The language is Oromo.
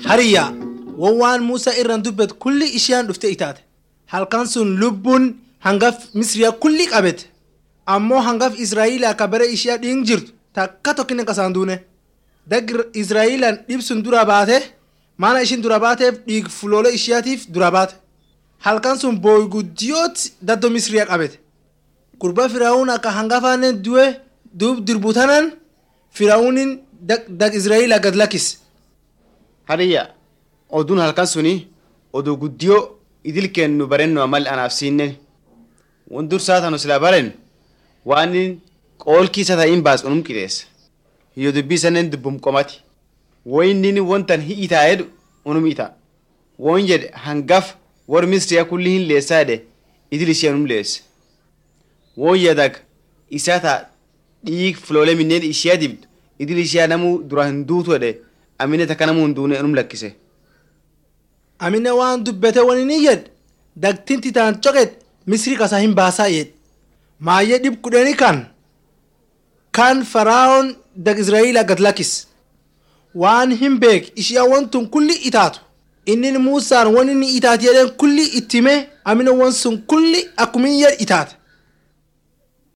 hariyyaa waan Muusaa irraan dubbate kulli ishiyan dhufte itaate halkan sun lubbuun hangaf misriyaa kulli qabete ammoo hangaf israa'ilaa akka bare ishiyaa dhiin jirtu takka tokkinne kasaan duune dag israa'ilaan dhibsun dura baate maana ishin dura baateef dhiig fuloole ishiyaatiif dura baate halkan sun booy guddiyooti daddoo misriyaa qabete gurba firaa'uun akka hangafaanen du'e duub dirbutanan firaa'uunin dag israa'ilaa gad lakkise. Hariyya oduun halkan suni oduu guddiyoo idil kennu barennu amal anaaf siinnen wan dursaa tanu sila baren waan qoolkiisa ta'iin baas unum qixeessa hiyyo dubbii sannen dubbum qomati woyinnin wontan hi'itaa jedhu unum ita woon jedhe hangaf war misriya kulli hin leessaa jedhe idil ishee unum leesse woon yadag isaa taa dhiig fuloole minneen ishiyaa dibdu idil ishiyaa namuu dura hin duutu jedhe amine takka namuu hin duune unum lakkise. amine waan dubbate wani ni yed dagtinti taan coqet misri kasa hin baasaa yed maayyee dhib kudheni kan kan faraa'oon dag israa'ila gad lakkis waan hin beek ishiyaa wantun kulli itaatu innin muusaan wani ni itaati jedheen kulli ittime amine wan sun kulli akkumin yed itaate